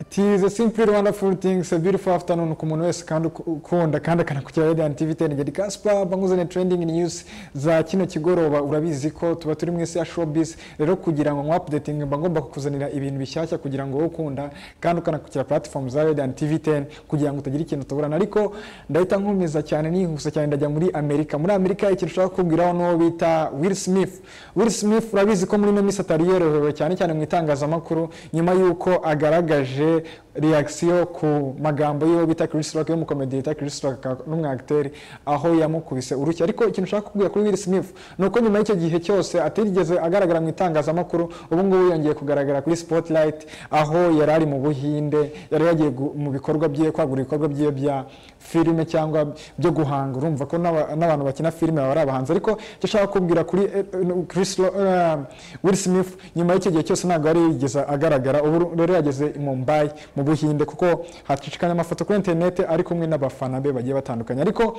tiza simply wonderful things a beautiful afternoon ku muntu wese kandi uku- ukunda kandi akanakurikira radiant tv tenegedi kaspa banguzaniye trending news za kino kigoroba urabizi ko tuba turi mu isi ya showbiz rero kugira ngo nk'uwapudetinge mba ngomba kukuzanira ibintu bishyashya kugira ngo wowe ukunda kandi ukanakurikira platform za radiant tv 10 kugira ngo utagira ikintu tuburana ariko ndahita nkomeza cyane nihuse cyane ndajya muri amerika muri amerika ikintu ushaka kubwiraho n'uwo bita will smith will smith urabizi ko muri ino minsi atari yorohewe cyane cyane mu itangazamakuru nyuma y'uko agaragaje reaction ku magambo y'uwo bita Chris Rock y'umukomedi bita Chris Rock akaba n'umwagiteri aho yamukubise urushyi ariko ikintu ushaka kubwira kuri Will Smith ni uko nyuma y'icyo gihe cyose atigeze agaragara mu itangazamakuru ubu ngubu yongeye kugaragara kuri Spotlight aho yari ari mu Buhinde yari yagiye gu- mu bikorwa bye kwagura ibikorwa bye bya filime cyangwa byo guhanga urumva ko n'aba- n'abantu bakina filime baba ari abahanzi ariko icyo ushaka kubwira kuri eh, eh, Chris Ro- eh, Will Smith nyuma y'icyo gihe cyose ntabwo yari yigeze agaragara ubu rero yageze i Mumbai mu Buhinde kuko hacicikanye amafoto kuri interineti ari kumwe n'abafana be bagiye batandukanye ariko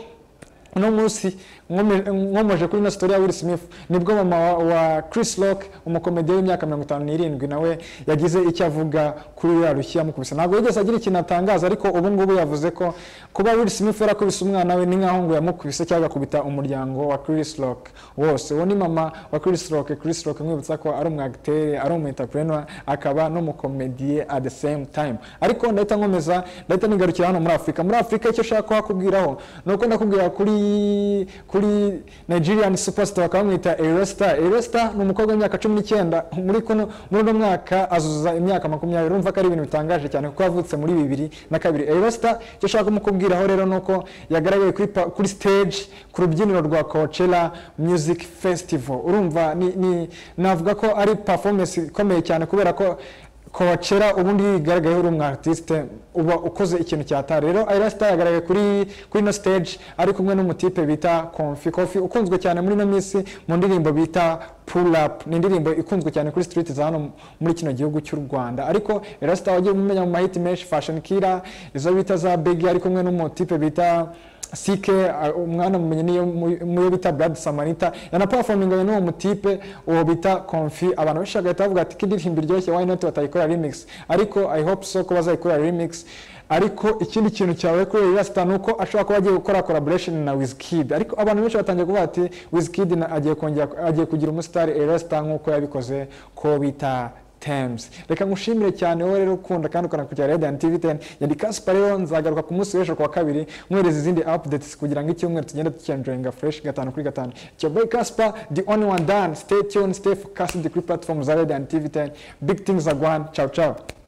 uno munsi nkome- nkomoje kuri ino sitori ya Will Smith nibwo mama wa, wa Chris Rock umukomediya w'imyaka mirongo itanu n'irindwi nawe yagize icyo avuga kuri uriya rushyi yamukubise ntabwo yigeze agira ikintu atangaza ariko ubu ngubu yavuze ko kuba Will Smith yarakubise umwana we ni nkaho ngo yamukubise cyangwa agakubita umuryango wa Chris Rock wose uwo ni mama wa Chris Rock Chris Rock nkwibutsa ko ari umwagiteri ari umu entrepreneur akaba n'umukomediye at the same time ariko ndahita nkomeza ndahita nigarukira hano muri Afurika muri Afurika icyo ushaka kuhakubwiraho ni uko ndakubwira kuri kuri Nigerian superstar bakamwita Eresta Eresta ni umukobwa w'imyaka cumi n'icyenda muri kuno muri uno mwaka azuza imyaka makumyabiri urumva ko ari ibintu bitangaje cyane kuko yavutse muri bibiri na kabiri Eresta icyo ushaka kumukubwiraho rero ni uko yagaragaye kuri, pa- kuri stage ku rubyiniro rwa Coachella Music Festival urumva ni, ni navuga ko ari performance ikomeye cyane kubera ko Coachella ubundi iyo yigaragayeho uri umu artiste uba ukoze ikintu cyatari rero Ayra Star yagaragaye kuri kuri ino stage ari kumwe n'umutipe bita Konfi Konfi ukunzwe cyane muri ino minsi mu ndirimbo bita Pull Up ni indirimbo ikunzwe cyane kuri street za hano muri kino gihugu cy'u Rwanda ariko Ayra Star wagiye umumenya mu mahiti menshi Fashion Killer izo bita za Biggie ari kumwe n'umutipe bita sike umwana mumenye niyo mu- muyo bita brad samanita yanaperforminganye n'uwo mutipe uwo bita konfi abantu benshi bagahita bavuga ati kindirimbo iryoshye why not batayikora remix ariko i hope so ko bazayikora remix ariko ikindi kintu cyawe kuri Lil Star ni uko ashobora kuba agiye gukora collaboration na Wizkid ariko abantu benshi batangiye kuvuga ati Wizkid na- agiye kongera agiye kugira umusitari Lil Star nk'uko yabikoze ko bita Thames. Reka ngushimire cyane wowe rero ukunda kandi ukanakurikira Radiant TV 10. Yari Kaspa rero nzagaruka ku munsi w'ejo ku wa kabiri mwereza izindi updates kugira ngo icyumweru tugende tucyenjoyinga fresh gatanu kuri gatanu. It's your boy Kaspa, the only one done. Stay tuned, stay focused kuri platform za Radiant TV 10. Big things are going. Ciao, ciao.